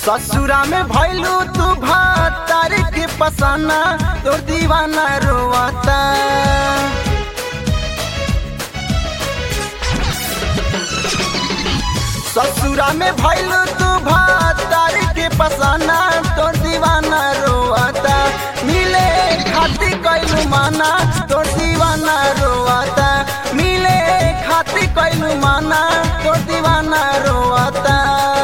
ससुरा में भैलू तू भातार के पसाना तोर दीवाना रोवाता ससुरा में भैलू तू भातार के पसाना तोर दीवाना रोवाता मिले खाती कैलू माना तोर दीवाना रोवाता मिले खाती कैलू माना तोर दीवाना रोवाता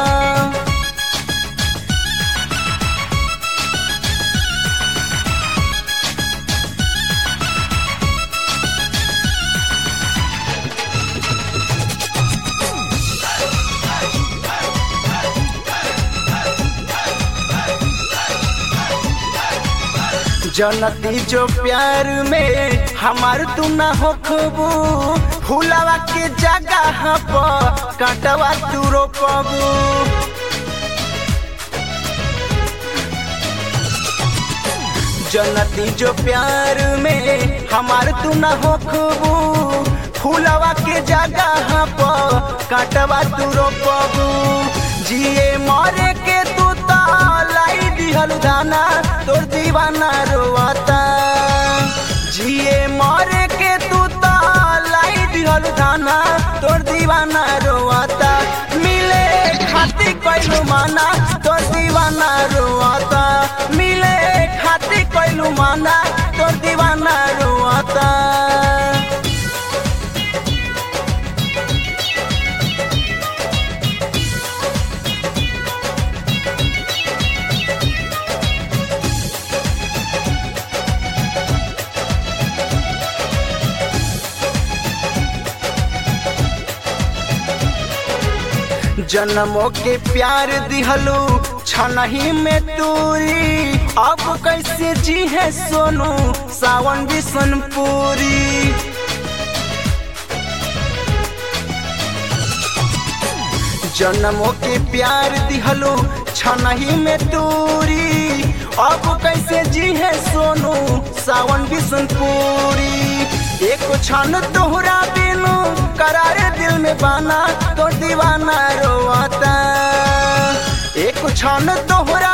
जनती जो प्यार में हमार तू ना हो खबू फूलवा के जगह पर कांटवा तू रोपबू जनती जो प्यार में हमार तू ना हो खबू फूलवा के जगह पर कांटवा तू रोपबू जिए मरे के तू लाई दिहल दाना तोर दीवाना रोवाता जिए मरे के तू लाई दिहल दाना तोर दीवाना रोवाता मिले खाती कैलू माना तोर दीवाना रोवाता मिले खाती कैलू माना तोर दीवाना रोवाता जन्मों के प्यार दिहलू छनही में तूरी अब कैसे जी है सोनू सावन बिशनपुरी जन्मों के प्यार दिहलू छनही में तूरी अब कैसे जी है सोनू सावन बिशनपुरी एक क्षण तोहरा बिनु करारे दिल में बाना तो दीवाना रोवाता एक क्षण तोहरा